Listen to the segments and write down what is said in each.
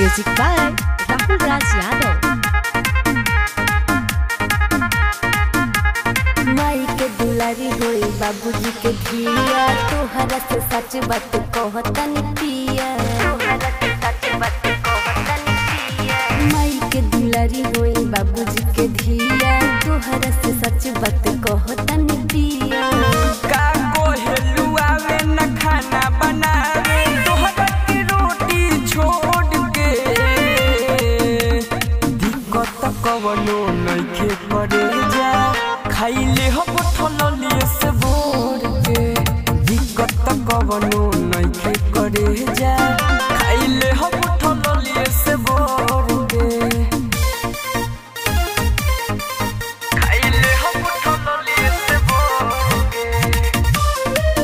Music by Rahul Raj Yadav. माई के दुलारी होई बाबूजी के धिया तोहरा से सच बात कहतन पिया तोहरा से सच बात कहतन पिया माई के दुलारी होई बाबूजी के धिया तोहरा से सच बात कहतन पिया का कोहेलू आवे न खाना बनावे तोहरा की रोटी छोड़ के दिक्कत कवनो नइखे करे जा खाइले हो ठललिए से भोर के दिक्कत कवनो नइखे करे जा खाइले हो ठललिए से भोर के खाइले हो ठललिए से भोर के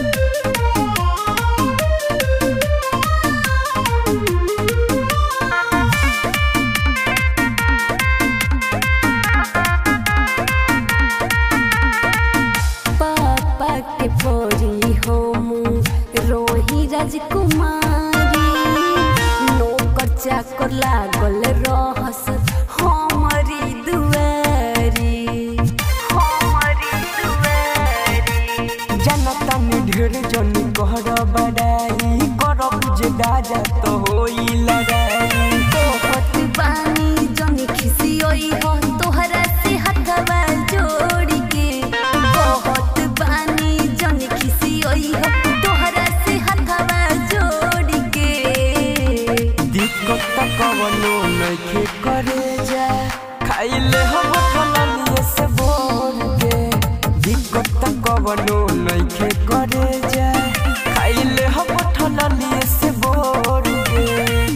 पापा के परी हम रोही राजकुमारी नौकर चाकर लागल रहस हमारी दुआरी हमारी दुआरी जनता में ढेर जन कहर बड़ाई कर बुझे दाजा तो होई लड़ाई तोहत बानी जनी खिसियोई हो तोहरा से हथवा जोड़ के बहुत बानी जनी खिसियोई हो तोहरा से हथवा जोड़ के दिक्कत कवनो नइखे करे जा खाइले हम ठललिए से बोल के दिक्कत कवनो नइखे करे जा खाइले हम ठललिए से बोल के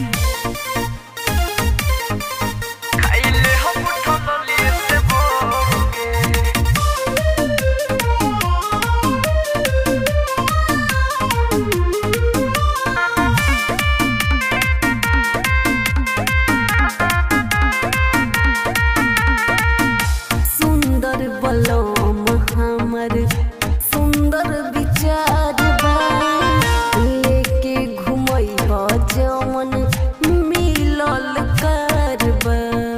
खाइले हम ठललिए से बोल के सुंदर बलम हमर सुंदर विचार बा लेके घुमई हो जवन मिलल करबा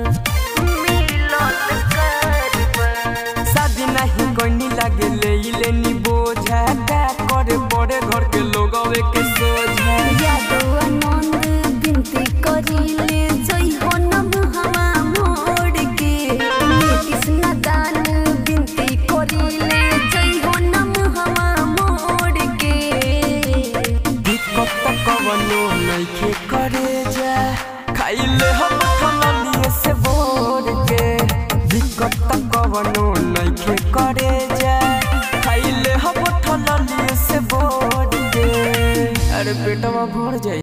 मिलल करबा शादी नहीं करनी लागे ले ले नी बोझा का करे बड़े घर के लोग के सोझा यादव आनंद बिनती करिले जय हो नम हवा मोड़ के नीतीश नादान बिनती करिले जय हो नम हवा मोड़ के दिक्कत कवनो नइखे करे जा खाइले हम ठललिए से बोर के दिक्कत कवनो नइखे करे जा खाइले हम ठललिए से बोर के अरे पेटवा भर जाई